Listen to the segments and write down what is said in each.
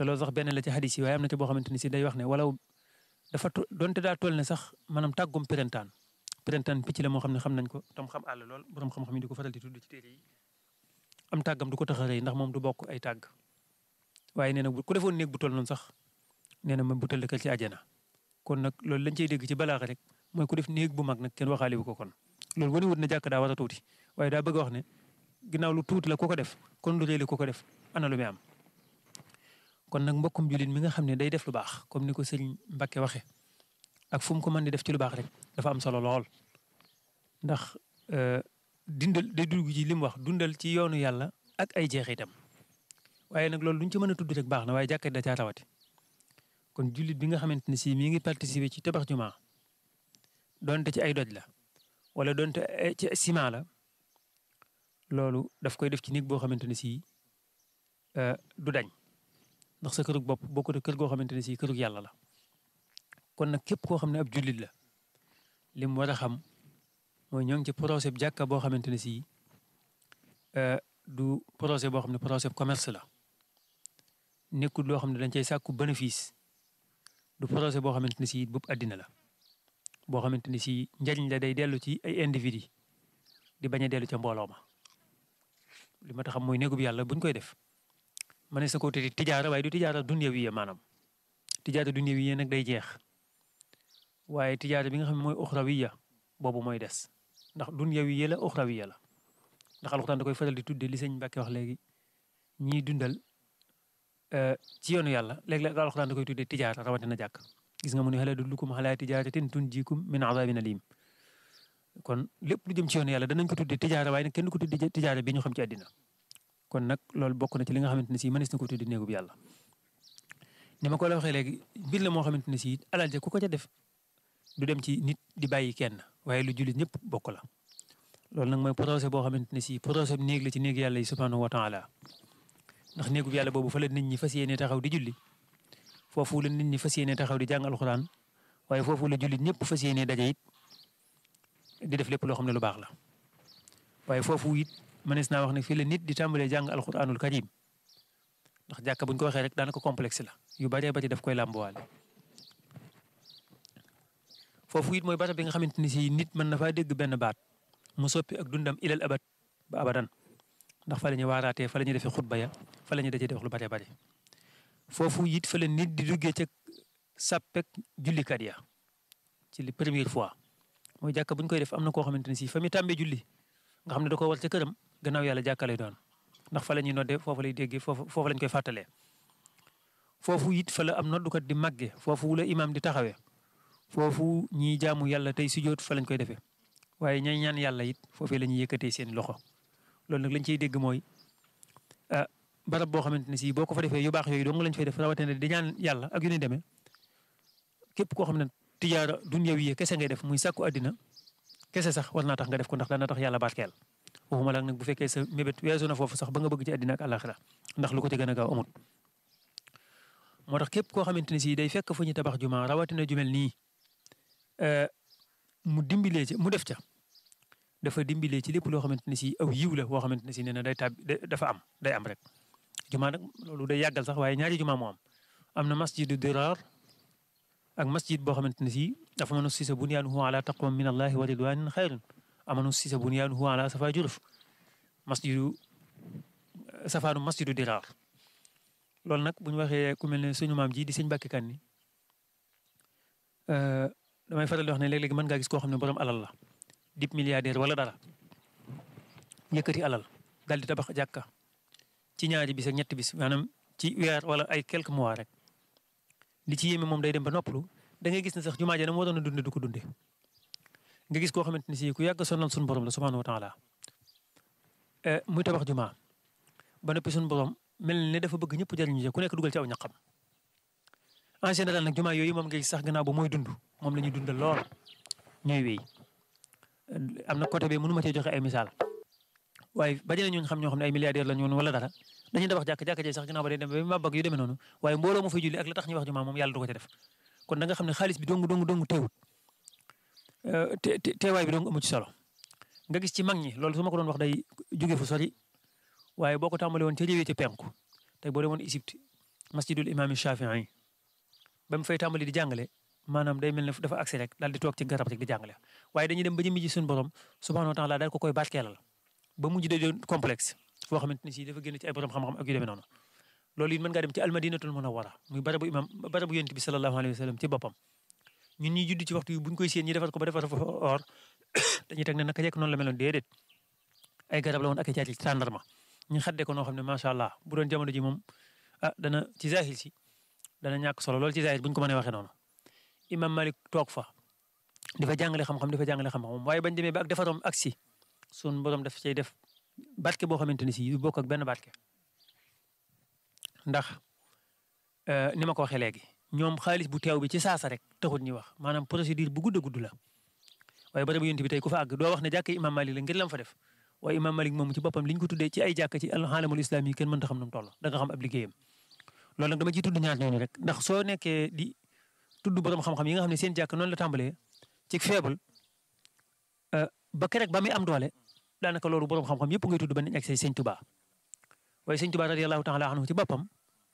te loolu sax benn la ci hadis yi waaye am na ci boo xamante ni si day wax ne walaw dafa donte daa toll ne sax maanaam tàggum pirentaan pirentaan picc la moo xam ne xam nañ ko tam xam àll lool borom xam-xam yi di ko faral di tudd ci téere yi am tàggam du ko tax a rëy ndax moom du bokk ay tàgg waaye nee na ku defoon néeg bu toll noonu sax nee na ma bu tëll ci àjjana kon nag loolu lañ cey dégg ci balaaxa rek mooy ku def néeg bu mag nag kenn waxaale wu ko kon loolu wane wut na jàkk daa war a tuuti waaye daa bëgg a wax ne ginnaaw lu tuuti la ku ko def kon lu rëy la ku ko def ana lu muy am kon nag mbokkum jullit mi nga xam ne day def lu baax comme ni ko sëriñ Mbacke waxee ak fu mu ko mën di def ci lu baax rek dafa am solo lool ndax dindal day dugg ci li mu wax dundal ci yoonu yàlla ak ay jeexitam waaye nag loolu lu ñu ci mën a tudd rek baax na waaye jàkka da caa rawati kon jullit bi nga xamante ne si mi ngi participer ci tabax jumaa donte ci ay doj la wala donte ci ciment la loolu daf koy def ci néeg boo xamante ne si du dañ ndax sa kërug bopp bokkut ak kër goo xamante ne si kërug yàlla la kon nag képp koo xam ne ab jullit la li mu war a xam mooy ñoo ngi ci projet bi jàkka boo xamante ne si du projet boo xam ne projet commerce la nekkul loo xam ne dañ cay sàkku bénéfice du projet boo xamante ne si boobu àddina la boo xamante ne si njariñ la day dellu ci ay individu di bañ a dellu ca mbooloo ma li ma tax xam mooy néegub yàlla buñ koy def ma ne sa ko tuddee tijaara waaye du tijaara dunyawiya maanaam tijaara dunyawiya nag day jeex waaye tijaara bi nga xam ne mooy uxrawiya boobu mooy des ndax dunyawiya la uxrawiya la ndax alxuraan da koy faral di tuddee li sëñ Mbàkke wax léegi ñiy dundal ci yoonu yàlla léeg-léeg alxuraan da koy tuddee tijaara rawatina jàkk gis nga mu ne hal adullukum alaa tijaaratin tunjiikum min azaabin aliim kon lépp lu jëm ci yoonu yàlla danañ ko tuddee tijaara waaye nag kenn du ko tuddee tijaara bi ñu xam ci àddina kon nag loolu bokk na ci li nga xamante ne si mënees na ko tuddee néegub yàlla ni ma ko la waxee léegi mbir la moo xamante ne si alal ja ku ko ca def du dem ci nit di bàyyi kenn waaye lu jullit ñëpp bokk la loolu nag mooy projet boo xamante ne si projet bi néeg la ci néeg yàlla yi subhanahu wa taala ndax néegub yàlla boobu fa la nit ñi fas yéene taxaw di julli foofu la nit ñi fas yéene taxaw di jàng alxuraan waaye foofu la jullit ñëpp fas yéene daje it di def lépp loo xam ne lu baax la waaye foofu it mënees naa wax ne fii la nit di tàmbalee jàng alxuraanul karim ndax jàkka buñ ko waxee rek daanaka complexe la yu baree bari daf koy làmbuwaale foofu it mooy barab bi nga xamante ni si nit mën na faa dégg benn baat mu soppi ak dundam ilal abad ba abadan ndax fa la ñuy waaraatee fa la ñuy defee xutba ya fa la ñuy dajee di wax lu bare bare foofu it fa la nit di duggee ca sàppek jullikat ya ci li première fois mooy jàkka bu ñu koy def am na koo xamante ne si fa muy tàmbee julli nga xam ne da ko war ca këram gannaaw yàlla jàkka lay doon ndax fa la ñuy noddee foofu lay déggee foofu foofu lañ koy fàttalee foofu it fa la am noddukat di màgge foofu la imaam di taxawee foofu ñiy jaamu yàlla tey sujjóot fa lañ koy defee waaye ñay ñaan yàlla it foofee la ñuy yëkkatee seen loxo loolu nag lañ ciy dégg mooy ah barab boo xamante ne si boo ko fa defee yu baax yooyu dong lañ fay def rawatina di ñaan yàlla ak yu ni demee képp koo xam ne tijaara dunyawiya kese ngay def muy sàkku àddina kese sax war naa tax nga def ko ndax dana tax yàlla barkeel waxuma la nag bu fekkee sa mébét weesu na foofu sax ba nga bëgg ci àddina ak àllaaxira ndax lu ko ci gën a gaaw amut moo tax képp koo xamante ne si day fekk fu ñu tabax juma rawatina jumel nii mu dimbilee ci mu def ca dafa dimbilee ci lépp loo xamante ne si aw yiw la boo xamante ne si nee na day tab dafa am day am rek juma nag loolu day yàggal sax waaye ñaari juma moo am am na masjidu dirar ak masjid boo xamante ne si dafa mën a sisa bunyaanuhu ala taqwa min allahi wa ridwanin xayrun amanu sisa bunyaanuhu ala safa juruf masjidu safaanu masjidu dirar loolu nag bu ñu waxee ku mel ne suñu maam ji di sëñ Mbàkke Kanni damay faral di wax ne léeg-léeg mën ngaa gis koo xam ne borom alal la dip milliardaire wala dara yëkkati alal dal di tabax jàkka ci ñaari bis ak ñetti bis maanaam ci weer wala ay quelques mois rek li ci yéeme moom day dem ba noppalu da ngay gis ne sax jumaa ja na moo doon a dunde du ko dunde nga gis koo xamante ne si ku yàgg sonal suñu borom la subhanahu wa taala muy tabax jumaa ba noppi suñu borom mel ne dafa bëgg ñëpp jariñu ku nekk dugal ci aw ñaqam en général nag jumaa yooyu moom nga gis sax gannaaw ba mooy dund moom la ñuy dundal lool ñooy wéy am na côté bi mënu ma cee joxe ay misaal waaye bari na ñu xam ñoo xam ne ay milliardaires la ñu woon wala dara dañuy tabax jàkk jàkk jee sax ginnaaw ba day dem ba ma bëgg yu demee noonu waaye mbooloo mu fay julli ak la tax ñuy wax jumaa moom yàlla du ko ca def kon da nga xam ne xaalis bi dong dong dong teewut te teewaay bi dong amu ci solo nga gis ci mag ñi loolu su ma ko doon wax day jóge fu sori waaye boo ko tàmbalee woon ca réewee ci penku tey boo demoon Égypte masjidul imaam Shafii ba mu fay tàmbali di jàngale maanaam day mel ne dafa agsi rek daal di toog ci garab rek di jàngale waaye dañuy dem ba jëmmi ji suñu borom subhanahu wa taala daal ko koy barkeelal ba mujj de doon complexe foo xamante ni si dafa génn ci ay borom xam-xam ak yu demee noonu loolu it mën ngaa dem ci almadinatul munawwara muy barabu imam barabu yonent bi sallallahu alayhi wa sallam ci boppam ñun ñi judd ci waxtu yi buñ koy séen ñi defar ko ba defar fa or dañuy teg ne naka jekk noonu la meloon déedéet ay garab la woon ak ay caati tàndarma ñu xaddee ko noo xam ne macha allah bu doon jamono ji moom ah dana ci zahir si dana ñàkk solo loolu ci zahir buñ ko mënee waxee noonu imam malik toog fa di fa jàngale xam-xam di fa jàngale xam-xam waaye bañ demee ba ak defaroom ak si sun borom daf cay def barke boo xamante ni si yu bokk ak benn barke ndax ni ma ko waxee léegi ñoom xaalis bu teew bi ci saasa rek taxut ñuy wax maanaam procédure bu gudd a gudd la waaye bari bu yonent bi tey ku fa àgg doo wax ne jàkk imam malik la ngir lam fa def waaye imam malik moom ci boppam li ñu ko tuddee ci ay jàkk ci alxaalamul islam yi kenn mënta xam nu mu toll da nga xam ab liggéeyam loolu nag dama ciy tudd ñaar ñooñu rek ndax soo nekkee di tudd borom xam-xam yi nga xam ne seen jàkk noonu la tàmbalee ci faible ba kerek ba muy am doole daanaka loolu borom xam-xam yëpp ngay tudd ba nañ ak say sëñ Tuba waaye sëñ Tuba radiyallahu taala anhu ci boppam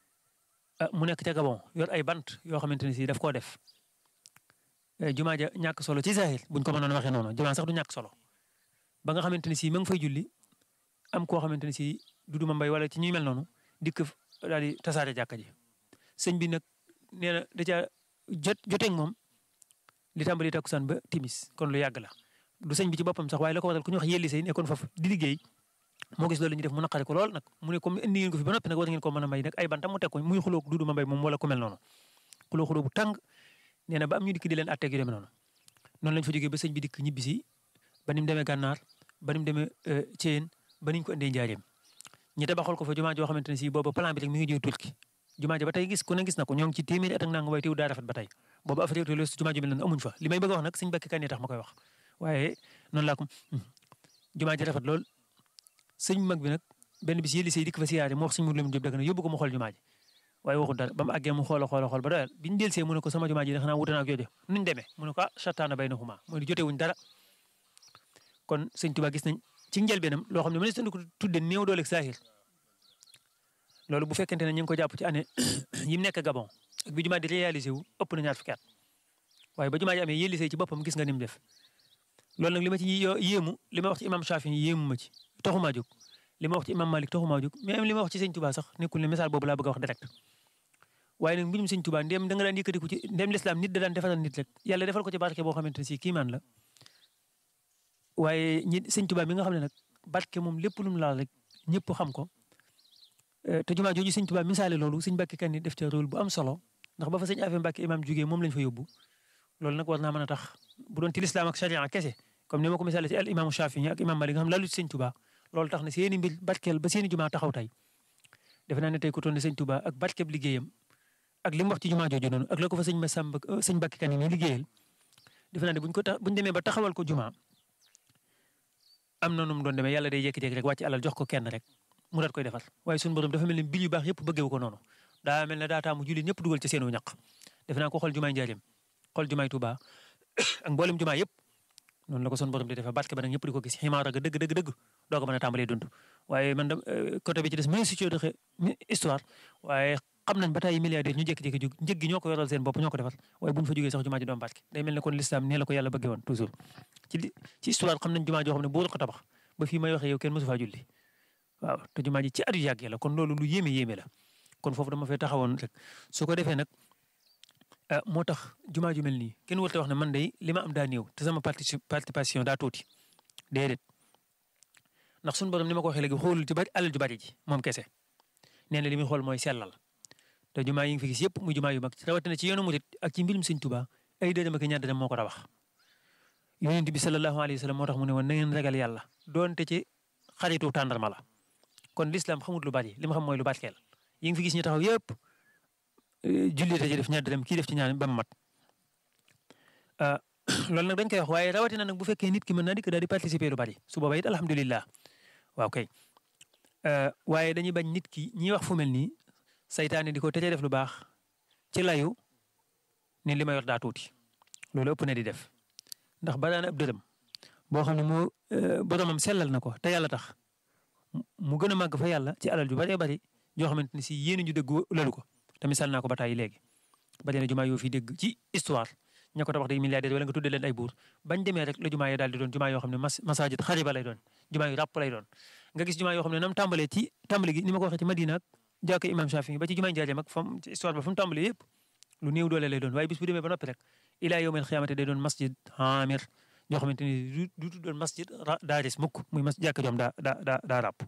mu nekk ca Gabon yor ay bant yoo xamante ne si daf koo def jumaa ja ñàkk solo ci zahir buñ ko mënoon waxee noonu jumaa sax du ñàkk solo ba nga xamante ne si ma ngi fay julli am koo xamante ne si du duma mbay wala ci ñuy mel noonu dikk daal di tasaare jàkka ji sëñ bi nag nee na da caa jot joteeg moom li tàmbali takkusaan ba timis kon lu yàgg la du sëñ bi ci boppam sax waaye la ko waral ku ñuy wax yelli say nekkoon foofu di liggéey moo gis loolu ñu def mu naqari ko lool nag mu ne comme indi ngeen ko fi ba noppi nag war ngeen ko mën a may nag ay bantam mu teg ko muy xuloo duuduma mbay moom wala ku mel noonu xuloo xuloo bu tàng nee na ba am ñu dikk di leen atteeg yu demee noonu noonu lañ fa jógee ba sëñ bi dikk ñibbi si ba ni mu demee gànnaar ba ni mu demee Thièyeen ba niñ ko indee njaareem ñi tabaxal ko fa jumaa joo xamante ne si boobu plan bi rek mi ngi jóge Turki jumaa ja ba tey gis ku ne gis na ko ñoo ngi ci téeméeri at ak nanga waaye teew daa rafet ba tey boobu affaire yi jumaa ju mel noonu amuñ fa li may bëgg a wax nag sëñ Bakki Kan tax ma koy wax waaye noonu laa ko jumaa ji rafet lool sëñ mag bi nag benn bis yëli say dikk fa siyaare mu wax sëñ Mudu Lamin Jóob Dagana yóbbu ko mu xool jumaa ji waaye waxul dara ba mu àggee mu xool xool xool ba doyal bi ñu delsee mu ne ko sama jumaa ji xanaa wuute na ak jooju nuñ demee mu ne ko ah chataana baynahuma mooy jote wuñ dara kon sëñ Tuubaa gis nañ ci njëlbeenam loo xam ne mënees na ko tudde néew doole ak saahir loolu bu fekkente ne ñu ngi ko jàpp ci année yi mu nekk Gabon ak bi jumaa di réalisé wu ëpp na ñaar fukki at waaye ba jumaa ji amee yëllisee ci boppam gis nga ni mu def loolu nag li ma ci yéemu li ma wax ci imam Shafi yéemu ma ci taxumaa jóg li ma wax ci imam Malik taxumaa jóg même li ma wax ci sëñ Tuubaa sax nekkul ne message boobu laa bëgg a wax direct waaye nag mbirum sëñ Tuubaa ndéem da nga daan yëkkatiku ci ndéem lislaam nit da daan defaral nit rek yàlla defal ko ci barke boo xamante ne si kiimaan la waaye ñi sëñ Tuubaa mi nga xam ne nag barke moom lépp lu mu laal rek ñëpp xam ko te jumaa jooju sëñ Tuubaa misaale loolu sëñ Bakki Kan def ca rôle bu am solo ndax ba fa sëñ Afe Mbàkke imam jugee moom lañ fa yóbbu loolu nag war naa mën a tax bu doon ci lislaam ak sharia kese comme ni ma ko misaale ci al imaamu Shafii ak imam Malik nga xam laalu ci sëñ Tuubaa loolu tax na seeni mbir barkeel ba seeni jumaa taxaw tey defe naa ne tey ku toon ne sëñ Tuubaa ak barkeeb liggéeyam ak li mu wax ci jumaa jooju noonu ak la ko fa sëñ Masamba sëñ Bakki Kan ni liggéeyal defe naa ne buñ ko tax buñ demee ba taxawal ko jumaa am na nu mu doon demee yàlla day jékki-jékki rek wàcc alal jox ko kenn rek mu daat koy defar waaye suñu borom dafa mel ni bil yu baax yëpp bëggeewu ko noonu daa mel ne daa taamu jullit ñëpp dugal ci seenu ñaq defe naa ko xool jumaay njaareem xool jumaay Tuubaa ak mboolem jumaa yëpp noonu la ko suñu borom di defee barke ba nag ñëpp di ko gis ximaara ga dëgg dëgg dëgg doo ko mën a tàmbalee dund waaye man da côté bi ci des mëne si coo doxe histoire waaye xam nañ ba tey milliardaire ñu jékki-jékki jóg njëg gi ñoo ko yoral seen bopp ñoo ko defar waaye buñ fa jógee sax jumaa ji doon barke day mel ne kon l'islam nee la ko yàlla bëggee woon toujours ci ci histoire xam nañ jumaa joo xam ne buur ko tabax ba fii may waxee yow kenn mosu faa julli waaw te jumaa ji ci at yu yàggee la kon loolu lu yéeme yéeme la kon foofu dama fay taxawoon rek su ko defee nag moo tax jumaa ju mel nii kenn warut a wax ne man de li ma am daa néew te sama participation daa tuuti déedéet ndax suñu borom ni ma ko waxee léegi xoolul ci bari alal ju bari ji moom kese nee na li muy xool mooy sellal te jumaa yi nga fi gis yëpp muy jumaa yu mag rawatina ci yoonu murit ak ci mbirum Sëñ Tuubaa ay dërëm ak ñaar dërëm moo ko tabax yonent bi sallallahu alayhi wa sallam moo tax mu ne woon na ngeen ragal yàlla doonte ci xaritu tàndarma la kon l'islam xamut lu bari li ma xam mooy lu barkeel yi nga fi gis ñu taxaw yëpp jullit ci def ñaar dërëm kii def ci ñaar ba mu mat loolu nag dañ koy wax waaye rawatina nag bu fekkee nit ki mën naa dikk daal di participer lu bari su boobaa it alhamdulilah waaw kay waaye dañuy bañ nit ki ñiy wax fu mel nii saytaane di ko teree def lu baax ci layu ne li ma yor daa tuuti loolu ëpp na di def ndax baraana ab dërëm boo xam ne moo boromam sellal na ko te yàlla tax mu gën a màgg fa yàlla ci alal ju bëree bëri joo xamante ni si yéen ñu dëgg lalu ko te misaal naa ko ba tàyyi léegi bari na jumaa yoo fi dégg ci histoire ña ko tabax day milliardaire wala nga tudde leen ay buur bañ demee rek la jumaa yi daal di doon jumaa yoo xam ne mas masajid xariba lay doon jumaa yu ràpp lay doon nga gis jumaa yoo xam ne nam tàmbalee ci tàmbali gi ni ma ko waxee ci Madina ak jàkka imam Shafi ba ci jumaa Njaareem ak fam ci histoire ba fu mu tàmbalee yëpp lu néew doole lay doon waaye bis bu demee ba noppi rek ilaa yawmil xiyaamati day doon masjid hamir yoo xamante ni du du doon masjid daa des mukk muy mas jàkka joom daa daa daa daa ràpp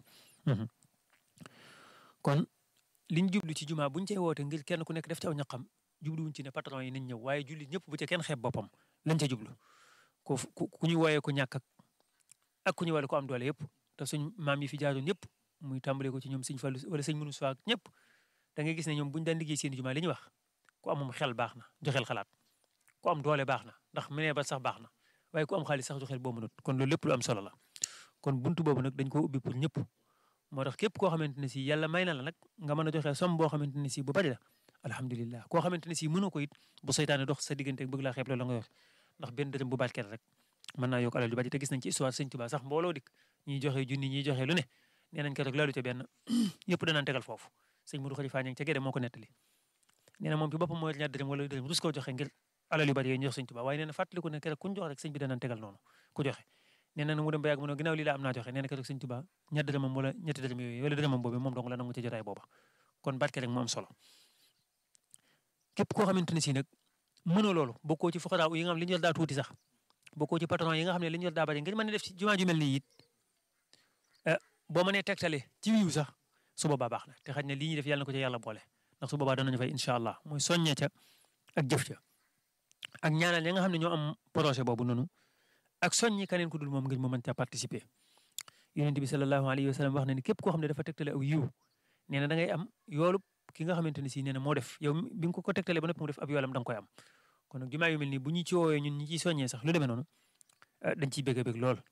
kon liñ jublu ci jumaa buñ cey woote ngir kenn ku nekk def ci aw ñaqam jubluwuñ ci ne patron yi nañ ñëw waaye julli ñëpp bu ca kenn xeeb boppam lañ ca jublu ku ku ñu wooyee ku ñàkk ak ak ku ñu wala ko am doole yëpp te suñ maam yi fi jaaroon yëpp muy tàmbale ko ci ñoom sëñ Fallu wala sëñ Munu Suwaag ñëpp da ngay gis ne ñoom buñu daan liggéey seen jumaa li ñuy wax ku amum xel baax na joxel xalaat ku am doole baax na ndax menee ba sax baax na waaye ku am xaalis sax joxel boo mënut kon loolu lépp lu am solo la kon buntu boobu nag dañ ko ubbi pour ñëpp moo tax képp koo xamante ne si yàlla may na la nag nga mën a joxe somme boo xamante ne si bu bari la alhamdulilah koo xamante ne si mënoo ko it bu seytaane dox sa diggante bëgg laa xeeb la nga yor ndax benn dërëm bu barkeel rek mën naa yokk alal ju bari te gis nañ ci histoire sëñ Tuubaa sax mbooloo dik ñiy joxe junni ñiy joxe lu ne nee nañ ko rek laalu ca benn yëpp danaan tegal foofu sëñ Modou Khalifa ñang ca Gédé moo ko nettali nee na moom ci boppam mooy ñaar dërëm wala dërëm rus koo joxe ngir alal yu bari yooyu ñu jox sëñ Tuubaa waaye nee na fàttaliku ne keroog kuñ jox rek sëñ bi danaan tegal noonu ku joxe nee na mu dem ba yàgg mu ne ginnaaw lii laa am naa joxe nee na keroog sëñ Tuubaa ñaar dërëmam wala ñetti dërëm yooyu wala dërëmam boobu moom dong la nangu ci jotaay booba kon barke rek mu am solo képp koo xamante ne si nag mënoo loolu bokkoo ci fuqaraa yi nga xam li ñu yor daa tuuti sax bokkoo ci patron yi nga xam ne li ñu yor daa bari ngir mën a def ci jumaa ju mel nii it boo mënee tegtale ci wiiw sax su boobaa baax na te xaj na lii ñuy def yàlla na ko ci yàlla boole ndax su boobaa danañu fay incha allah mooy soññe ca ak jëf ca ak ñaanal ñi nga xam ne ñoo am projet boobu noonu ak soññi keneen ku dul moom ngir mu mën caa participer yonent bi sallallahu alayhi wa sallam wax na ni képp koo xam ne dafa tegtale aw yiw nee na da ngay am yoolu ki nga xamante ne si nee na moo def yow bi nga ko ko tegtalee ba noppi mu def ab yoolam da nga koy am kon nag jumaa yu mel nii bu ñu ci woowee ñun ñi ciy soññee sax lu demee noonu dañ ciy bëgg a bëgg lool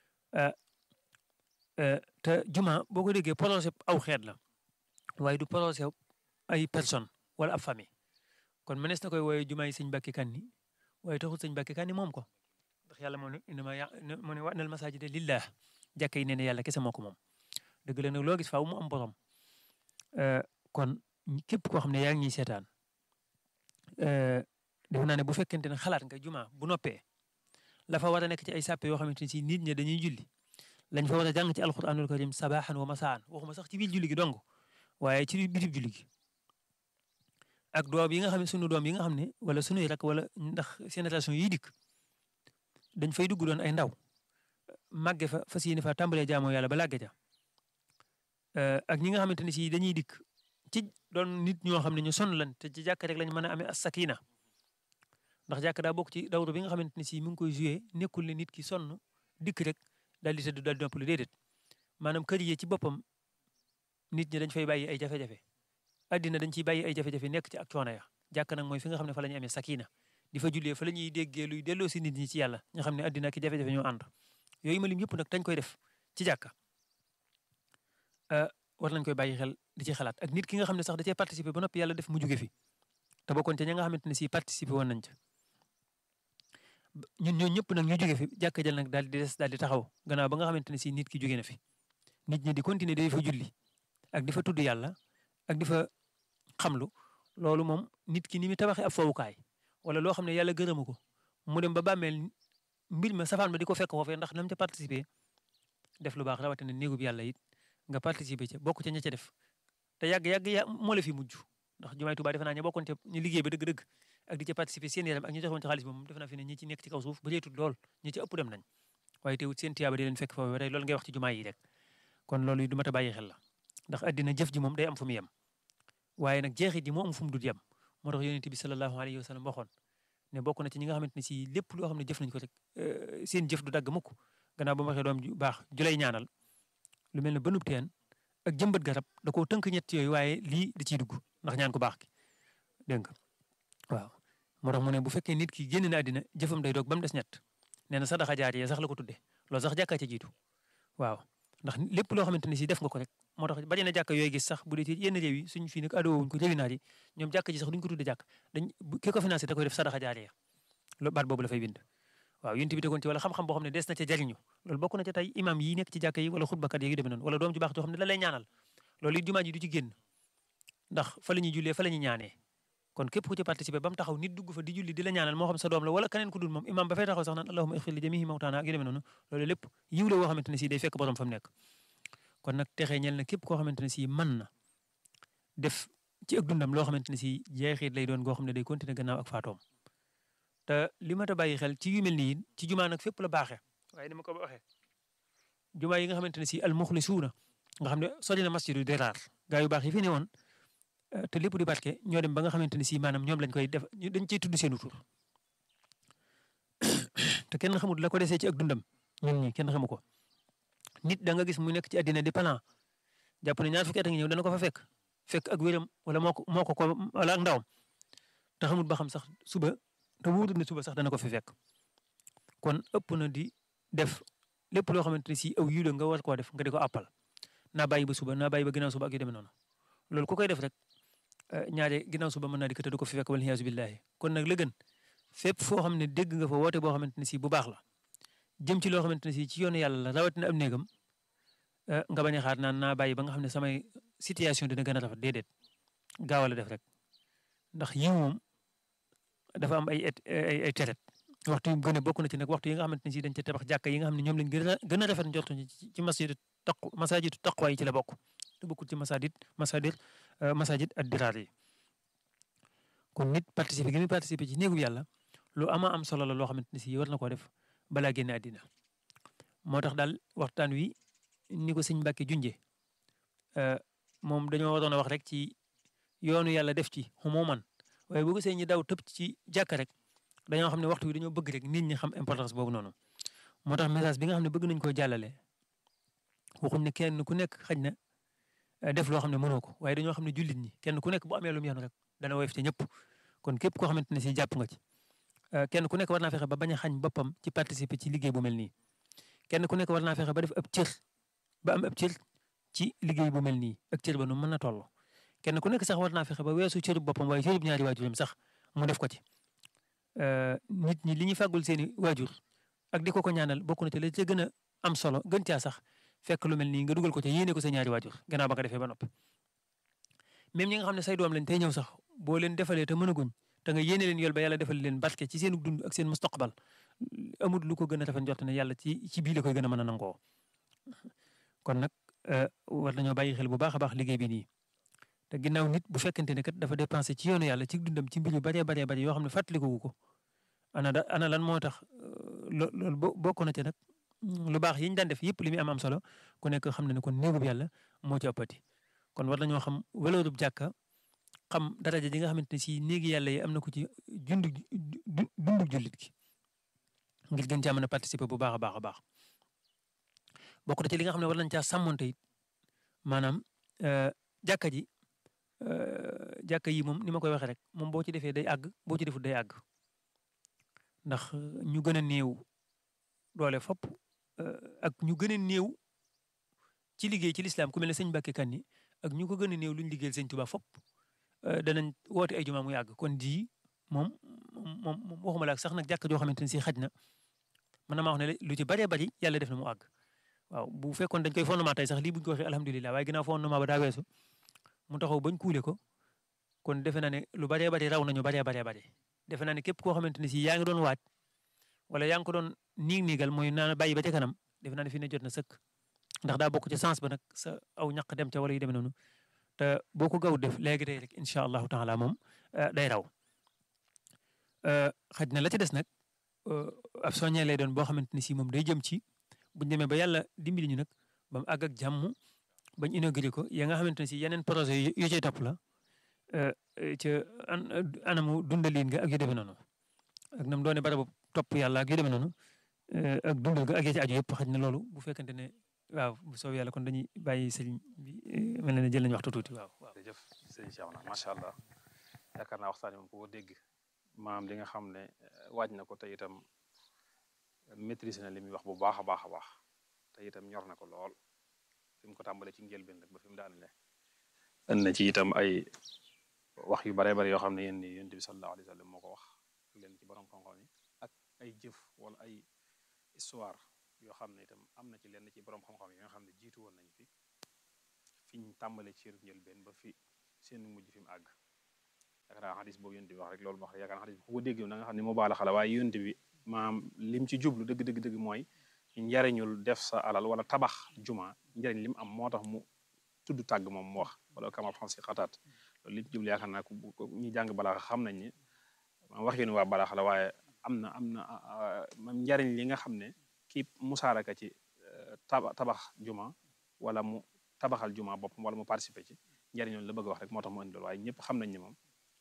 te juma boo ko déggee projet aw xeet la waaye du projet ay personne wala ab famille kon mënees na koy wooyee jumaa yi sëñ Mbàkke Kanni waaye taxul sëñ Mbàkke Kanni moom ko ndax yàlla moo ne innama ya moo ne wa'nal masaajida lillah jàkka yi nee na yàlla kese moo ko moom dëgg la nag loo gis faaw mu am borom kon képp koo xam ne yaa ngi ñuy seetaan defe naa ne bu fekkente ne xalaat nga juma bu noppee la fa war a nekk ci ay sàppe yoo xamante ne si nit ñi dañuy julli lañ fa war a jàng ci alquranul karim sabaxan wa masaan waxuma sax ci biir julli gi dong waaye ci bitib julli gi ak doom yi nga xam ne sunu doom yi nga xam ne wala sunuy rak wala ndax génération yi dikk dañ fay dugg doon ay ndaw màgge fa fas yéene fa tàmbalee jaamoo yàlla ba làgge ja ak ñi nga xamante ne si dañuy dikk ci doon nit ñoo xam ne ñu sonn lan te ci jàkk rek lañ mën a amee as sakina ndax jàkk daa bokk ci dawru bi nga xamante ne si mu ngi koy joué nekkul ne nit ki sonn dikk rek daal di tëdd daal di noppalu déedéet maanaam kër yi ci boppam nit ñi dañ fay bàyyi ay jafe-jafe addina dañ ciy bàyyi ay jafe-jafe nekk ci ak coono ya jàkk nag mooy fi nga xam ne fa la ñuy amee sakina di fa jullee fa la ñuy déggee luy delloo si nit ñi ci yàlla nga xam ne addina ki jafe-jafe ñoo ànd yooyu ma lim yëpp nag dañ koy def ci jàkka war nañ koy bàyyi xel di ci xalaat ak nit ki nga xam ne sax da cee participer ba noppi yàlla def mu jóge fi te bokkoon ca ña nga xamante ne si participer woon nañ ca ñun ñoo ñëpp nag ñu jóge fi jàkka jël nag daal di des daal di taxaw gannaaw ba nga xamante ne si nit ki jóge na fi nit ñi di continuer di fa julli ak di fa tudd yàlla ak di fa xamlu loolu moom nit ki ni mu tabaxee ab fowukaay wala loo xam ne yàlla gërëmu ko mu dem ba bàmmeel mbir ma safaan ba di ko fekk foofee ndax nam ca participer def lu baax rawatina néegub yàlla it nga participer ca bokk ca ña ca def te yàgg yàgg ya moo la fi mujj ndax jumaay Tuubaa defe naa ña bokkoon ca ñu liggéey ba dëgg-dëgg ak di ca participer seen yaram ak ñu joxoon ci xaalis moom defe naa fi ne ñi ci nekk ci kaw suuf ba reetut lool ñi ci ëpp dem nañ waaye teewut seen tiyaaba di leen fekk foofu tey loolu ngay wax ci jumaa yi rek kon loolu du mat a bàyyi xel la ndax addina jëf ji moom day am fu mu yem waaye nag jeexit ji moo am fu mu dul yem moo tax yonent bi sallallahu alayhi wa sallam waxoon ne bokk na ci ñi nga xamante ne si lépp loo xam ne jëf nañ ko rek seen jëf du dagg mukk gannaaw ba ma waxee doom ju baax ju lay ñaanal lu mel ne bënub teen ak jëmbat garab da koo tënk ñett yooyu waaye lii da ciy dugg ndax ñaan ko baax ki dégg nga waaw moo tax mu ne bu fekkee nit ki génn na àddina jëfam day doog ba mu des ñett nee na sadaxa jaariya sax la ko tuddee loolu sax jàkkaa ca jiitu waaw ndax lépp loo xamante ne si def nga ko rek moo tax bari na jàkk yooyu gis sax bu dee ci yenn réew yi suñ fii nag adoowuñ ko réewi naar yi ñoom jàkk ji sax duñ ko tudde jàkk dañ ki ko financé da koy def sadaxa jaariya loolu baat boobu la fay bind waaw yénti bi tegoon ci wala xam-xam boo xam ne des na ca jariñu loolu bokk na ca tey imam yi nekk ci jàkk yi wala xutbakat yi yu demee noonu wala doom ju baax joo xam ne da lay ñaanal loolu it jumaa ji du ci génn ndax fa la ñuy jullee fa la ñuy ñaanee kon képp ku ci participer ba mu taxaw nit dugg fa di julli di la ñaanal moo xam sa doom la wala keneen ku dul moom imam ba fay taxaw sax naan allahumma ixfir li jamihi mawtaana ak yu demee noonu loolu lépp yiw la woo xamante ne si day fekk borom fa mu nekk kon nag texee ñel na képp koo xamante ne si mën na def ci ak dundam loo xamante ne si jeexit lay doon goo xam ne day continuer gannaaw ak faatoom te li ma ta bàyyi xel ci yu mel nii ci jumaa nag fépp la baaxee waaye ni ma ko waxee jumaa yi nga xamante ne si al muxlisuuna nga xam ne sori na masjidu diraar gaa yu baax yi fi ne woon te lépp di barke ñoo dem ba nga xamante ne si maanaam ñoom lañ koy def dañ cey tudd seenu tur te kenn xamul la ko desee ci ak dundam ñun ñi kenn xamu ko nit da nga gis mu nekk ci àddina di plan jàpp ne ñaar fukki at a ngi ñëw dana ko fa fekk fekk ak wéram wala moo ko moo ko ko wala ak ndawam te xamul ba xam sax suba te wuutul ne suba sax dana ko fi fekk kon ëpp na di def lépp loo xamante ne si aw yiw la nga war koo def nga di ko àppal naa bàyyi ba suba naa bàyyi ba ginnaaw suba ak yu demee noonu loolu ku koy def rek ñaare ginnaaw suba mën naa di ko te du ko fi fekk wala hiyaasu billahi kon nag la gën fépp foo xam ne dégg nga fa woote boo xamante ne si bu baax la jëm ci loo xamante ne si ci yoonu yàlla la rawatina am néegam nga bañ a xaar naan naa bàyyi ba nga xam ne samay situation dina gën a rafet déedéet gaaw la def rek ndax yiw moom dafa am ay ay ay teret waxtu yu gën a bokk na ci nag waxtu yi nga xamante ne si dañ ca tabax jàkka yi nga xam ne ñoom lañ gën a gën a rafet njortu ci masjidu taqu masajidu taqwa yi ci la bokk te bokkul ci masajid masadir masajid ak diraar yi kon nit participer gi muy participer ci néegu yàlla lu ama am solo la loo xamante ne si war na koo def balaa génne àddina moo tax daal waxtaan wi ni ko sëñ Mbàkke junje moom dañoo waroon a wax rek ci yoonu yàlla def ci xumuman waaye boo gisee ñi daw tëb ci jàkka rek dañoo xam ne waxtu wi dañoo bëgg rek nit ñi xam importance boobu noonu moo tax message bi nga xam ne bëgg nañ koo jàllale waxuñ ne kenn ku nekk xaj na def loo xam ne mënoo ko waaye dañoo xam ne jullit ñi kenn ku nekk bu amee lu mu yoon rek dana woyof ci ñëpp kon képp koo xamante ne si jàpp nga ci kenn ku nekk war naa fexe ba bañ a xañ boppam ci participer ci liggéey bu mel nii kenn ku nekk war naa fexe ba def ab cër ba am ab cër ci liggéey bu mel nii ak cër ba nu mën na toll kenn ku nekk sax war naa fexe ba weesu cërub boppam waaye cërub ñaari waajuram sax mu def ko ci nit ñi li ñuy fàggul seeni waajur ak di ko ko ñaanal bokk na ci la ca gën a am solo gën caa sax fekk lu mel nii nga dugal ko ca yéene ko sa ñaari waajur gannaaw ba nga defee ba noppi même ñi nga xam ne say doom lañ tey ñëw sax boo leen defalee te mënaguñ te nga yéene leen yool ba yàlla defal leen barke ci seen dund ak seen mustaqbal amul lu ko gën a rafet njort ne yàlla ci ci bii la koy gën a mën a nangoo kon nag war nañoo bàyyi xel bu baax a baax liggéey bi nii te ginnaaw nit bu fekkente ne kat dafa dépensé ci yoonu yàlla ci dundam ci mbir yu baree baree bari yoo xam ne fàttaliku ko ana da ana lan moo tax loolu bokk na ci nag lu baax yi ñu daan def yëpp li muy am am solo ku nekk xam na ne kon néegub yàlla moo ci ëppati kon war nañoo xam waloorub jàkka xam daraja ji nga xamante ne si néegi yàlla yi am na ko ci jundu dundu jullit gi ngir gën caa mën a participer bu baax a baax a baax bokk na ci li nga xam ne war nañ caa sàmmonte it maanaam jàkka ji jàkka yi moom ni ma koy waxee rek moom boo ci defee day àgg boo ci defut day àgg ndax ñu gën a néew doole fopp ak ñu gën a néew ci liggéey ci lislaam ku mel ne sëñ Mbàkke Kanni ak ñu ko gën a néew luñ liggéeyal sëñ Tuubaa fopp danañ woote ay jumaa muy àgg kon di moom moom moom waxuma la ak sax nag jàkk joo xamante ne si xaj na mën na maa wax ne lu ci bëree bëri yàlla def na mu àgg waaw bu fekkoon dañ koy fondement tey sax lii buñ ko waxee alhamdulilah waaye ginnaaw fondement ba daa weesu mu taxaw bañ kuule ko kon defe naa ne lu bëree bëri raw nañu bëree bëree bëri defe naa ne képp koo xamante ne si yaa ngi doon waaj wala yaa ngi ko doon niig niigal mooy naan bàyyi ba ca kanam defe naa ne fii ne jot na sëkk ndax daa bokk ci sens ba nag sa aw ñaq dem ca wala yu demee noonu te boo ko gaw def léegi tey rek incha allahu taala moom day raw xaj na la ci des nag ab soññee lay doon boo xamante ni si moom day jëm ci buñ demee ba yàlla dimbali ñu nag ba mu àgg ak jàmm bañ inauguré ko ya nga xamante ne si yeneen projet yu cay topp la ca anamu dundalin nga ak yu demee noonu ak nam doone barabu topp yàlla ak yu demee noonu ak dundal ga ak ya ci aju yëpp xaj na loolu bu fekkente ne waaw bu soobee yàlla kon dañuy bàyyi sëriñ bi mel na ne jël nañu waxtu tuuti waaw. waaw jërëjëf sëñ Cheikh na macha allah yaakaar naa waxtaan moom ko dégg maam li nga xam ne waaj na ko te itam maîtrise na li muy wax bu baax a baax a baax te itam ñor na ko lool fi mu ko tàmbalee ci njëlbeen rek ba fi mu daanele ën na ci itam ay wax yu bare bare yoo xam ne yéen ni yonent bi sallallahu alayhi wa sallam moo ko wax leen ci borom xam-xam yi ak ay jëf wala ay histoire yoo xam ne itam am na ci lenn ci borom xam-xam yi nga xam ne jiitu woon nañ fi fi ñu tàmbalee ci njëlbeen ba fi seen mujj fi mu àgg yaakaar naa xadis boobu yonent bi wax rek loolu wax yaakaar naa xadis bi ku ko dégg da nga xam ne moo baala xala waaye yonent bi maam lim ci jublu dëgg dëgg dëgg mooy njariñul def sa alal wala tabax juma njariñ lim am moo tax mu tudd tàgg moom mu wax wala kama xam si xataat loolu li ci jublu yaakaar naa ku ñi jàng balaa xam nañ ne wax yéen waa balaa xala waaye am na am na mam njariñ li nga xam ne kii musaaraka ci tabax juma wala mu tabaxal juma boppam wala mu participer ci njariñ loolu la bëgg a wax rek moo tax mu indi loolu waaye ñëpp xam nañ ne moom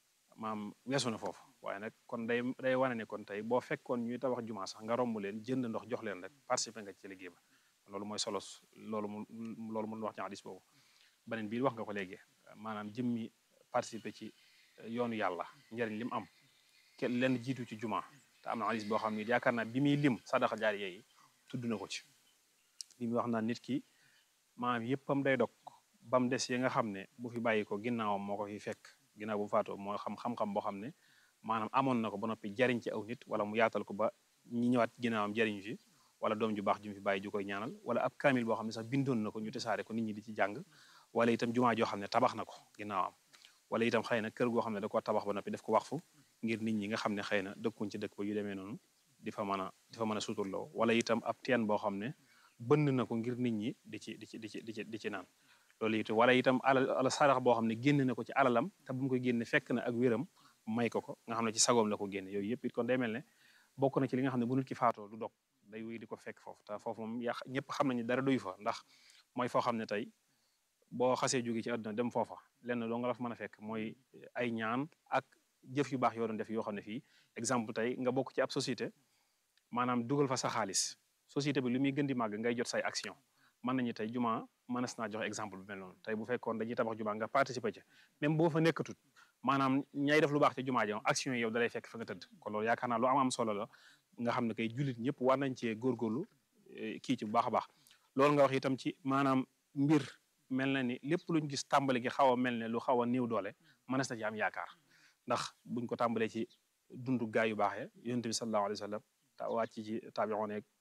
maam weesu na foofu waaye nag kon day day wane ne kon tey boo fekkoon ñuy tabax juma sax nga romb leen jënd ndox jox leen rek participer nga ci liggéey ba loolu mooy solo loolu mu loolu mun wax ci hadis boobu beneen bii wax nga ko léegi maanaam jëmmi participer ci yoonu yàlla njariñ li mu am kenn leen jiitu ci juma te am na hadis boo xam ne yaakaar naa bi muy lim sadaqa jaariya yi tudd na ko ci bi muy wax naa nit ki maanaam yëppam day dog ba mu des yi nga xam ne bu fi bàyyi ko ginnaawam moo ko fi fekk ginnaaw bu faatoo moo xam xam-xam boo xam ne maanaam amoon na ko ba noppi jariñ ci aw nit wala mu yaatal ko ba ñi ñëwaat ginnaawam jariñ fi wala doom ju baax ju mu fi bàyyi ju koy ñaanal wala ab kaamil boo xam ne sax bindoon na ko ñu tasaare ko nit ñi di ci jàng wala itam jumaa joo xam ne tabax na ko ginnaawam wala itam xëy na kër goo xam ne da ko tabax ba noppi def ko waxfu ngir nit ñi nga xam ne xëy na dëkkuñ ci dëkk ba yu demee noonu di fa mën a di fa mën a suturloo wala itam ab teen boo xam ne bënd na ko ngir nit ñi di ci di ci di ci di ci di ci naan loolu it wala itam alal ala sarax boo xam ne génn na ko ci alalam te bu mu koy génne fekk na ak wéram may ko ko nga xam ne ci sagoom la ko génne yooyu yëpp it kon day mel ne bokk na ci li nga xam ne bu nit ki faatoo du dog day wéy di ko fekk foofu te foofu moom yàq ñëpp xam nañu dara doyu fa ndax mooy foo xam ne tey boo xasee jóge ci àdduna dem foofa lenn loo nga la fa mën a fekk mooy ay ñaan ak jëf yu baax yoo doon def yoo xam ne fii exemple tey nga bokk ci ab société maanaam dugal fa sa xaalis société bi lu muy gën di màgg ngay jot say action mën nañu tey juma mënees naa joxe exemple bu mel noonu tey bu fekkoon dañuy tabax juma nga participer ci même boo fa nekkatut maanaam ñay def lu baax ci juma ji action yi yow dalay fekk fa nga tëdd kon loolu yaakaar naa lu am am solo la nga xam ne kay jullit ñëpp war nañ cee góorgóorlu kii ci bu baax a baax loolu nga wax itam ci maanaam mbir mel na ni lépp luñ gis tàmbali gi xaw a mel ne lu xaw a néew doole mënees na ci am yaakaar ndax buñ ko tàmbalee ci dundu gaay yu baaxee yonent bi sallallahu alayhi wa sallam ta wàcc ci taabi'oon ak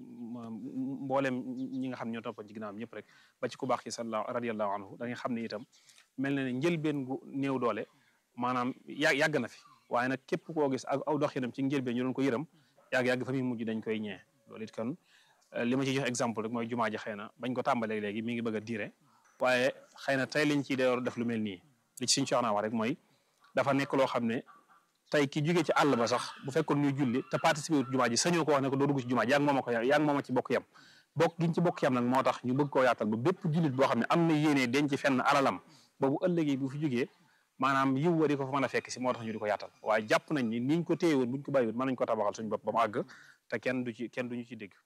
mboolem ñi nga xam ne ñoo toppoon ci ginnaawam ñëpp rek ba ci ku baax ki sallallahu radiyallahu anhu da nga xam ne itam mel na ne njëlbeen gu néew doole maanaam yà yàgg na fi waaye nag képp koo gis ak aw doxinam ci njëlbeen ñu doon ko yërëm yàgg-yàgg fa muy mujj dañ koy ñee loolu it kon li ma ci jox exemple rek mooy jumaa ji xëy na bañ ko tàmbalee léegi mi ngi bëgg a diire waaye xëy na tey liñ ciy door def lu mel nii li ci suñu coxnaa wax rek mooy dafa nekk loo xam ne tey ki jógee ci àll ba sax bu fekkoon ñuy julli te participer wut jumaa ji sañoo ko wax ne ko doo dugg ci jumaa ji yaa ngi mooma ko yaa ngi mooma ci bokk yam bokk giñ ci bokk yam nag moo tax ñu bëgg koo yaatal ba bépp jullit boo xam ne am na yéenee denc fenn alalam boobu ëllëgee bu fi jógee maanaam yiw wa di ko fa mën a fekk si moo tax ñu di ko yaatal waaye jàpp nañ ni niñ ko téye woon buñ ko bàyyiwut mën nañ ko tabaxal suñu bopp ba mu àgg te kenn du ci kenn duñu ci dégg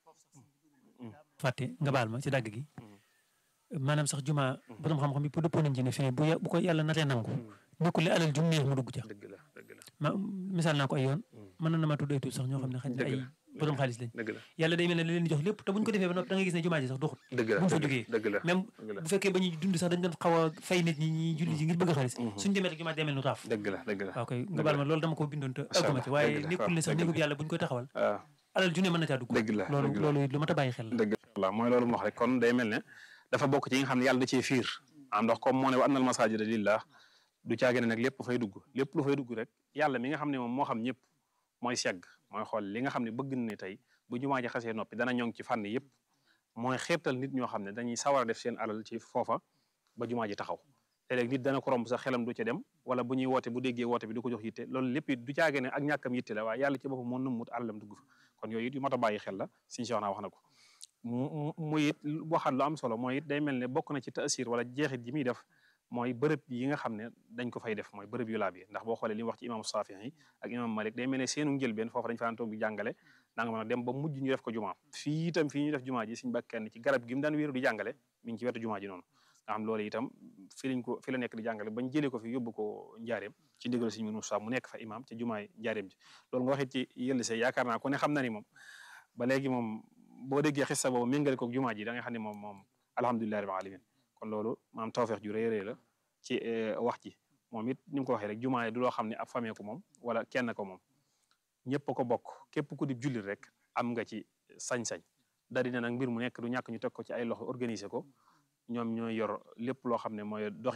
fàtte nga baal ma ci dàgg gi maanaam sax juma borom xam-xam bi pour dëppoo nañ ci ne fee bu bu ko yàlla natee nangu nekkul ne alal jum neex mu dugg ca dëgg la dëgg la ma misaal naa ko ay yoon mën na ma tudd ay tuut sax ñoo xam ne xañ na ay borom xaalis lañ dëgg la yàlla day mel ne li leen di jox lépp te buñ ko defee ba noppi da nga gis ne jumaa ji sax doxul dëgg la buñ fa jógee dëgg la même dëgg la bu fekkee ba ñuy dund sax dañ doon xaw a fay nit ñi ñi julli ji ngir bëgg xaalis suñ demee rek jumaa ji demel nu raaf dëgg la dëgg la waaw koy nga baal ma loolu dama ko bindoon te Macha àgguma ci Allah, waaye dëgg la, nekkul ne sax dëgg néegub la. yàlla buñ koy taxawal waaw alal junne mën na caa dugg dëgg la loolu dëgg la. loolu lu mat a bàyyi xel la dëgg la mooy loolu mu wax rek kon day mel ne dafa bokk ci yi nga xam ne yàlla da cee fiir am ndox comme moo ne wa annal masajida lillah du caage ne nag lépp fay dugg lépp lu fay dugg rek yàlla mi nga xam ne moom moo xam ñëpp mooy segg mooy xool li nga xam ne bëgg na ne tey bu jumaa ji xasee noppi dana ñoŋ ci fànn yëpp mooy xeetal nit ñoo xam ne dañuy sawar a def seen alal ci foofa ba jumaa ji taxaw léeg-léeg nit dana ko romb sax xelam du ca dem wala bu ñuy woote bu déggee woote bi du ko jox yitte loolu lépp it du caage ne ak ñàkkam yitte la waaye yàlla ci boppam moo nëmmut alalam dugg fa kon yooyu it yu mat a bàyyi xel la suñu soxna wax na ko mu mu it waxaat lu am solo mooy it day mel ne bokk na ci taasir wala jeexit ji muy def mooy bërëb yi nga xam ne dañ ko fay def mooy bërëb yu laab yi ndax boo xoolee li mu wax ci imam Saafi yi ak imam Malik day mel ne seenu njëlbeen foofu dañ fa daan toog di jàngale da nga mën a dem ba mujj ñu def ko jumaa fii itam fii ñu def jumaa ji suñu bakkan ci garab gi mu daan wéeru di jàngale mi ngi ci wetu jumaa ji noonu nga xam loolu itam fi lañ ko fi la nekk di jàngale bañ jëlee ko fi yóbbu ko njaareem ci ndigal suñu Moussa mu nekk fa imam ci jumaay njaareem ji loolu nga waxit ci yëlli see yaakaar naa ku ne xam na ni moom ba léegi moom boo déggee xissa boobu méngale ko jumaa ji da nga xam ne moom moom alhamdulillahi rabbil alamin kon loolu maam tawfeex ju rëy rëy la ci wax ji moom it ni mu ko waxee rek jumaa yi du loo xam ne ab famille ko moom wala kenn ko moom ñëpp ko bokk képp ku di jullit rek am nga ci sañ-sañ da dina nag mbir mu nekk du ñàkk ñu teg ko ci ay loxo organiser ko ñoom ñooy yor lépp loo xam ne mooy doxin wi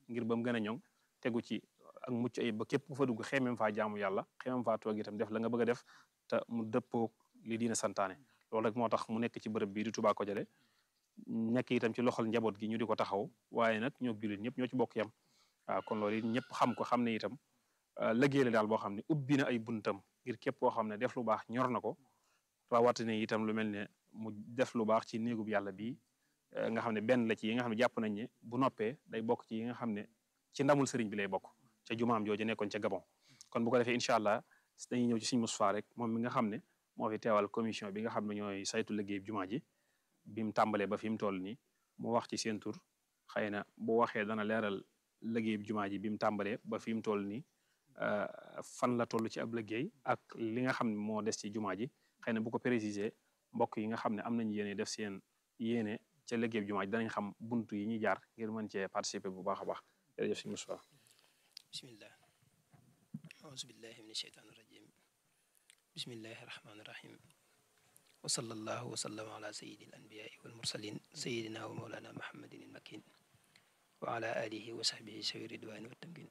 ngir ba mu gën a ñoŋ tegu ci ak mucc ayib ba képp ku fa dugg xeemem faa jaamu yàlla xeemem faa toog itam def la nga bëgg a def te mu dëppoo li diina santaane loolu rek moo tax mu nekk ci bërëb bii di Touba Kodialé nekk itam ci loxol njaboot gi ñu di ko taxaw waaye nag ñoo jullit ñëpp ñoo ci bokk yam waaw kon loolu it ñëpp xam ko xam ne itam liggéey la daal boo xam ne ubbi na ay buntam ngir képp koo xam ne def lu baax ñor na ko rawatina itam lu mel ne mu def lu baax ci néegub yàlla bii nga xam ne benn la ci yi nga xam ne jàpp nañ ne bu noppee day bokk ci yi nga xam ne ci ndamul sëriñ bi lay bokk ca jumaam jooju nekkoon ca Gabon kon bu ko defee incha allah dañuy ñëw ci suñu Moustapha rek moom mi nga xam ne moo fi teewal commission bi nga xam ne ñooy saytu liggéey jumaa ji bi mu tàmbalee ba fi mu toll nii mu wax ci seen tur xëy na bu waxee dana leeral liggéey jumaa ji bi mu tàmbalee ba fi mu toll nii fan la toll ci ab liggéey ak li nga xam ne moo des ci jumaa ji xëy na bu ko préciser mbokk yi nga xam ne am nañu yéene def seen yéene ca liggéey jumaa ji danañ xam buntu yi ñuy jaar ngir mën cee participer bu baax a baax jërëjëf si Moustapha bismillah auzu billahi min asheytaan irajim bismillahi irrahmani irrahim wa sallallahu wa sallama ala sayidi al anbiyai wal mursalin sayidina wa maulana muhammadin il makin wa ala alihi wa sahbihi sawi ridwani wa tamkin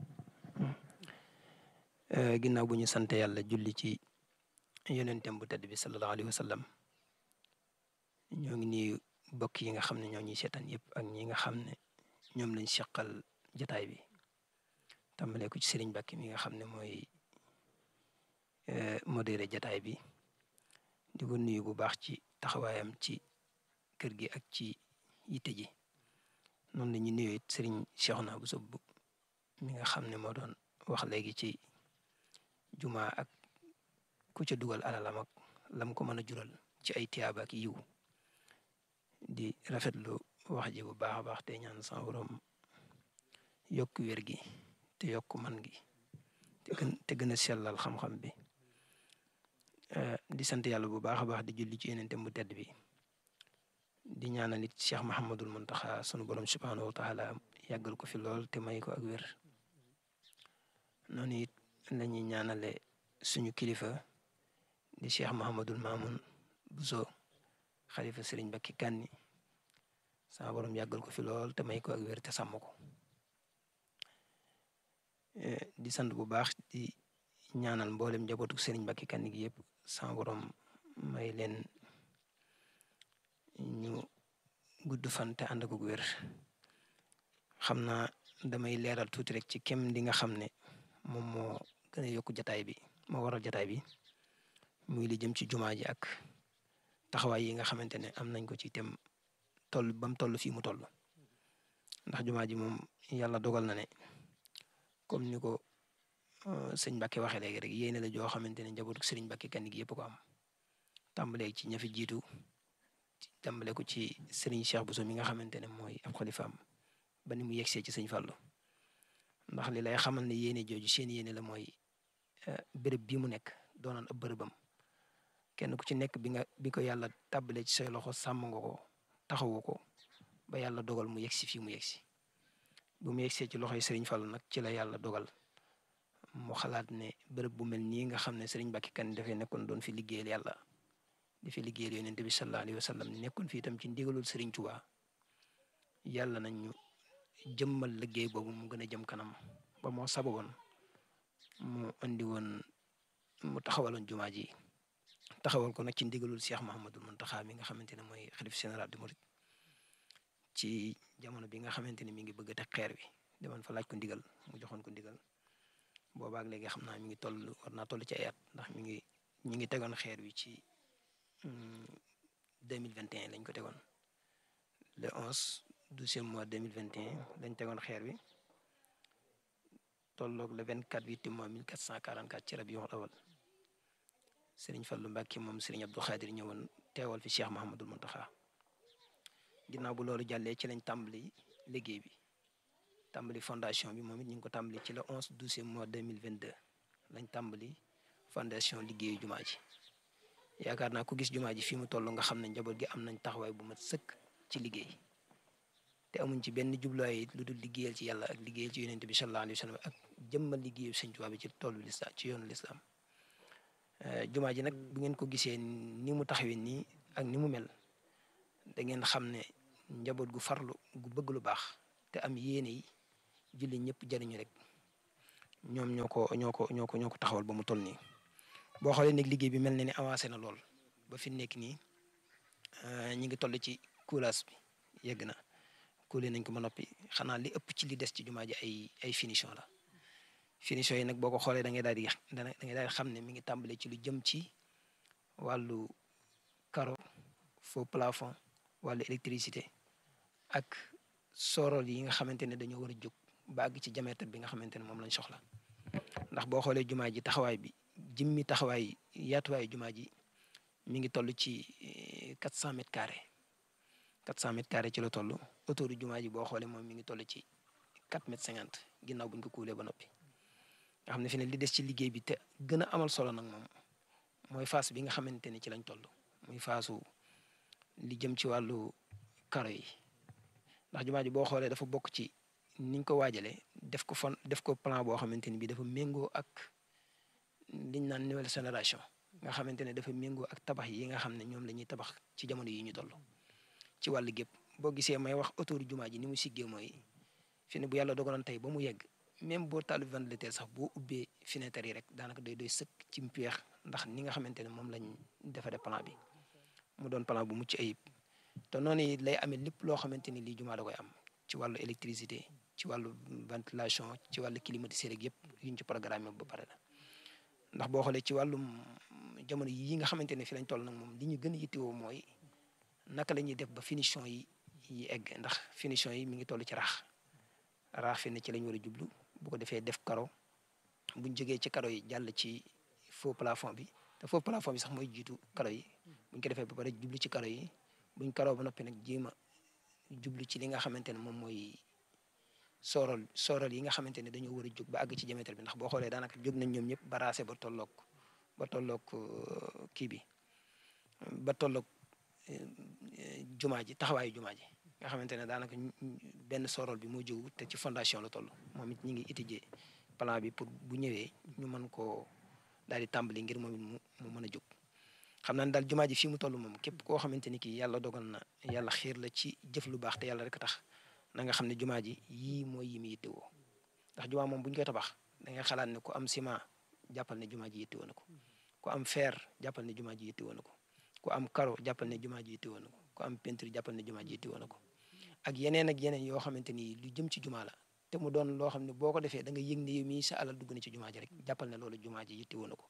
ginnaaw bu ñu sante yàlla julli ci yonentem bu tedd bi sallallahu alayhi wa sallam ñoo ngi nuyu bokk yi nga xam ne ñoo ñuy seetaan yëpp ak ñi nga xam ne ñoom lañ seqal jataay bi tàmbalee ko ci sëriñ Mbàkke mi nga xam ne mooy modéré jataay bi di ko nuyu bu baax ci taxawaayam ci kër gi ak ci yitte ji noonu la ñu nuyu it sëriñ Cheikhouna bu sob mi nga xam ne moo doon wax léegi ci juma ak ku ca dugal alalam ak lam ko mën a jural ci ay tiyaaba ak yiw di rafetlu wax ji bu baax a baax te ñaan sa borom yokk wér gi te yokk man gi te gën te gën a sellal xam-xam bi di sant yàlla bu baax a baax di julli ci yenente bu tedd bi di ñaanal it Cheikh Mahamadul Muntaxa sunu borom subhanahu wa taala yàggal ko fi lool te may ko ak wér noonu it la ñuy ñaanale suñu kilifa di Cheikh Mahamadul Mamoun Bousso xalifa Sëriñ Mbàkke Kanni sama borom yàggal ko fi lool te may ko ak wér te sàmm ko di sant bu baax di ñaanal mboolem njabootu Sëriñ Mbàkke Kanni gi yëpp sama borom may leen ñu gudd fan te ànd ak wér xam naa damay leeral tuuti rek ci kem li nga xam ne moom moo gën a yokk jataay bi moo waral jataay bi muy li jëm ci jumaa ji ak taxawaay yi nga xamante ne am nañ ko ci tem toll ba mu toll fii mu toll ndax jumaa ji moom yàlla dogal na ne comme ni ko sëñ Mbàkke waxee léegi rek yéene la joo xamante ne njabootu sëriñ Mbàkke Kanni gi yëpp ko am tàmbalee ci ña fi jiitu tàmbale ko ci sëriñ Cheikh Bousso mi nga xamante ne mooy ab xalifaam ba ni mu yegsee ci sëñ Fallou ndax li lay xamal ne yéene jooju seen yéene la mooy béréb bii mu nekk doonoon ab bërëbam kenn ku ci nekk bi nga bi ko yàlla tàbbalee ci say loxo sàmm nga ko taxawu ko ba yàlla dogal mu yegsi fii mu yegsi bu mu yegsee ci loxoy sëriñ Fallou nag ci la yàlla dogal mu xalaat ne bërëb bu mel nii nga xam ne sëriñ Mbàkke Kanni dafay nekkoon doon fi liggéeyal yàlla di fi liggéeyal yonent bi sallallahu alayhi wa sallam nekkoon fi itam ci ndigalul sëriñ Tuubaa yàlla nañ ñu jëmmal liggéey boobu mu gën a jëm kanam ba moo sababoon mu andi woon mu taxawaloon jumaa ji taxawal ko nag ci ndigalul Cheikh Mahamadul Muntaxa mi nga xamante ne mooy xalif général de Mouride ci jamono bi nga xamante ne mi ngi bëgg a teg xeer wi demoon fa laaj ko ndigal mu joxoon ko ndigal boobaak léegi xam naa mi ngi toll war naa toll ci ay at ndax mi ngi ñu ngi tegoon xeer wi ci deux mille vingt et un lañ ko tegoon le onze douzième mois deux mille vingt et un lañ tegoon xeer wi tolloog le vingt quatre huit mois mille quatre cent quarante quatre ci Rabiul Awal Serigne Fallou Mbacke moom Serigne Abdou Khadir ñëwoon teewal fi Cheikh Mahamadul Muntaxa ginnaaw bu loolu jàllee ci lañ tàmbali liggéey bi tàmbali fondation bi moom it ñu ngi ko tàmbali ci le onze douzième mois deux mille vingt deux lañ tàmbali fondation liggéeyu jumaa ji yaakaar naa ku gis jumaa ji fii mu toll nga xam ne njaboot gi am nañ taxawaay bu mat sëkk ci liggéey te amuñ ci benn jubluwaay lu dul liggéeyal ci yàlla ak liggéeyal ci yonent bi sallallahu alayhi wa sallam ak jëmmal liggéeyu sëñ Tuubaa bi ci toolu lislaam ci yoonu lislaam jumaa ji nag bu ngeen ko gisee ni mu taxawee nii ak ni mu mel da ngeen xam ne njaboot gu farlu gu bëgg lu baax te am yéene yi julli ñëpp jariñu rek ñoom ñoo ko ñoo ko ñoo ko ñoo ko taxawal ba mu toll nii boo xoolee nag liggéey bi mel na ni avancé na lool ba fi nekk nii ñi ngi toll ci coulage bi yegg na kuule nañ ko ba noppi xanaa li ëpp ci li des ci jumaa ji ay ay finition la finition yi nag boo ko xoolee da ngay daal di da ngay daal di xam ne mi ngi tàmbale ci lu jëm ci wàllu carreau faux plafond wàllu électricité ak sorol yi nga xamante ne dañoo war a jóg ba àgg ci diamètre bi nga xamante ne moom lañ soxla ndax boo xoolee jumaa ji taxawaay bi jëmmi taxawaay yaatuwaayu jumaa ji mi ngi toll ci quatre cent mètres carrés quatre cent mètres carrés ci la toll autour jumaa ji boo xoolee moom mi ngi toll ci quatre mètres cinquante ginnaaw buñ ko kuulee ba noppi nga xam ne fi ne li des ci liggéey bi te gën a amal solo nag moom mooy phase bi nga xamante ne ci lañ toll muy phase li jëm ci wàllu karo yi ndax jumaa ji boo xoolee dafa bokk ci niñ ko waajalee def ko fon def ko plan boo xamante ni bii dafa méngoo ak liñ naan nouvelle génération nga xamante ne dafa méngoo ak tabax yi nga xam ne ñoom la ñuy tabax ci jamono yi ñu toll ci wàllu gépp boo gisee may wax autour jumaa ji ni mu siggee mooy fi ne bu yàlla dogaloon tey ba mu yegg même boo taal ventilateur sax boo ubbee fenêtre yi rek daanaka day doy sëkk ci mpeex ndax ni nga xamante ne moom lañ defaree plan bi mu doon plan bu mucc ayib te noonu it lay amee lépp loo xamante ni lii jumaa da koy am ci wàllu électricité ci wàllu ventilation ci wàllu climatiseur rek yëpp yuñ ci programme ba pare la ndax boo xoolee ci wàllum jamono yi nga xamante ne fi lañ toll nag moom li ñu gën a yittewoo mooy naka la ñuy def ba finition yi yi egg ndax finition yi mi ngi toll ci raax raax fi ne ci lañ war a jublu bu ko defee def karo buñ jógee ci karo yi jàll ci faux plafond bi te faux plafond bi sax mooy jiitu karo yi buñ ko defee ba pare jublu ci karo yi buñ karo ba noppi nag jéem a jublu ci li nga xamante ne moom mooy soorol soorol yi nga xamante ne dañoo war a jóg ba àgg ci diamètre bi ndax boo xoolee daanaka jóg nañ ñoom ñëpp ba raase ba tolloog ba tolloog kii bi ba tolloog jumaa ji taxawaayu jumaa ji nga xamante ne daanaka benn soorol bi moo jógu te ci fondation la toll moom it ñi ngi étudier plan bi pour bu ñëwee ñu mën koo daal di tàmbali ngir moom it mu mu mën a jóg xam naa ne daal jumaa ji fii mu toll moom képp koo xamante ni kii yàlla dogal na yàlla xiir la ci jëf lu baax te yàlla rek tax na nga xam ne jumaa ji yii mooy yi mu yittewoo ndax jumaa moom bu ñu koy tabax da ngay xalaat ne ku am ciment jàppal ne jumaa ji yittewoo na ko ku am fer jàppal ne jumaa ji yittewoo na ko ku am karo jàppal ne jumaa ji yittewoo na ko ku am peinture jàppal ne jumaa ji yittewoo na ko ak yeneen ak yeneen yoo xamante ni lu jëm ci jumaa la te mu doon loo xam ne boo ko defee da nga yëg ne yow mii sa alal dugg na ci jumaa ji rek jàppal ne loolu jumaa ji yittewoo na ko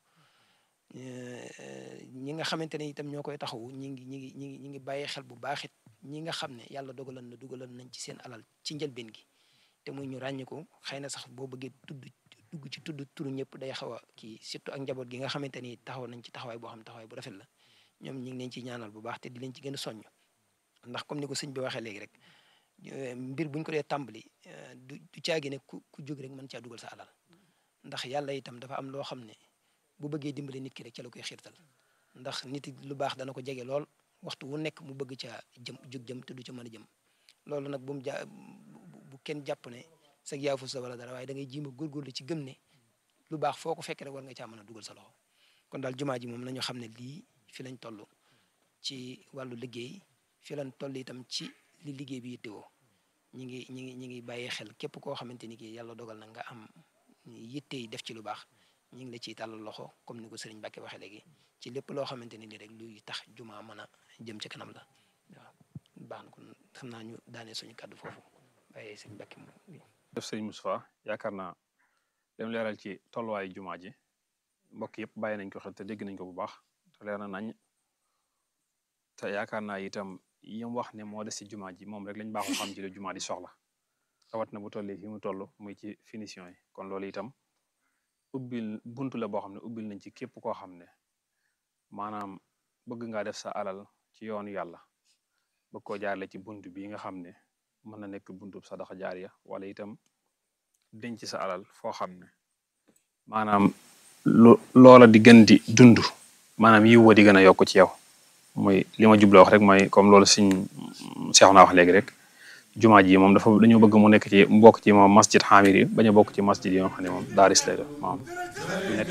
ñi nga xamante ne itam ñoo koy taxawu ñi ngi ñi ngi ñi ngi ñi ngi bàyyi xel bu baax it ñi nga xam ne yàlla dogalan na dugalan nañ ci seen alal ci njëlbeen gi te muy ñu ràññi ko xëy na sax boo bëggee tudd dugg ci tudd turu ñëpp day xaw a kii surtout ak njaboot gi nga xamante ni taxaw nañ ci taxawaay boo xam taxawaay bu rafet la ñoom ñi ngi leen ci ñaanal bu baax te di leen ci gën a soññ ndax comme ni ko sëñ bi waxee léegi rek mbir buñ ko dee tàmbali du du caagi ne ku ku jóg rek mën caa dugal sa alal ndax yàlla itam dafa am loo xam ne bu bëggee dimbale nit ki rek ca la koy xiirtal ndax nit lu baax dana ko jege lool waxtu wu nekk mu bëgg caa jëm jóg jëm te du ca mën a jëm loolu nag bu mu ja bu kenn jàpp ne sag yaafu sa wala dara waaye da ngay jiima góorgóorlu ci gëm ne lu baax foo ko fekk rek war nga caa mën a dugal sa loxo kon daal jumaa ji moom nañu xam ne lii fi lañ toll ci wàllu liggéey fi lañ toll itam ci li liggéey bi yittewoo ñi ngi ñi ngi ñi ngi bàyyi xel képp koo xamante ni kii yàlla dogal na nga am yitte yi def ci lu baax ñi ngi la ciy tàllal loxo comme ni ko sëriñ Mbàkke waxee léegi ci lépp loo xamante ni rek luy tax jumaa mën a jëm ci kanam la waaw baax na kon xam naa ñu daanee suñu kàddu foofu bàyyee sëriñ Mbàkke moom def sëriñ Moustapha yaakaar naa dem leeral ci tolluwaayu jumaa ji mbokk yëpp bàyyi nañ ko xel te dégg nañ ko bu baax te leer na nañ te yaakaar naa itam yim wax ne moo des ci jumaa ji moom rek lañ baaxoo xam ci la jumaa di soxla rawat na bu tollee fi mu toll muy ci finition yi kon loolu itam ubbil buntu la boo xam ne ubbil nañ ci képp koo xam ne maanaam bëgg ngaa def sa alal ci yoonu yàlla bëgg koo jaarale ci buntu bii nga xam ne mën na nekk buntu sadaxa jaariya wala itam denc sa alal foo xam ne maanaam lu loola di gën di dund maanaam yiw wa di gën a yokk ci yow mooy li ma jubloo wax rek mooy comme loolu siñ seex naa wax léegi rek jumaa ji moom dafa dañoo bëgg mu nekk ci mbokk ci moom masjid xaamir yi bañ a bokk ci masjid yi nga xam ne moom daaris lay def maam nekk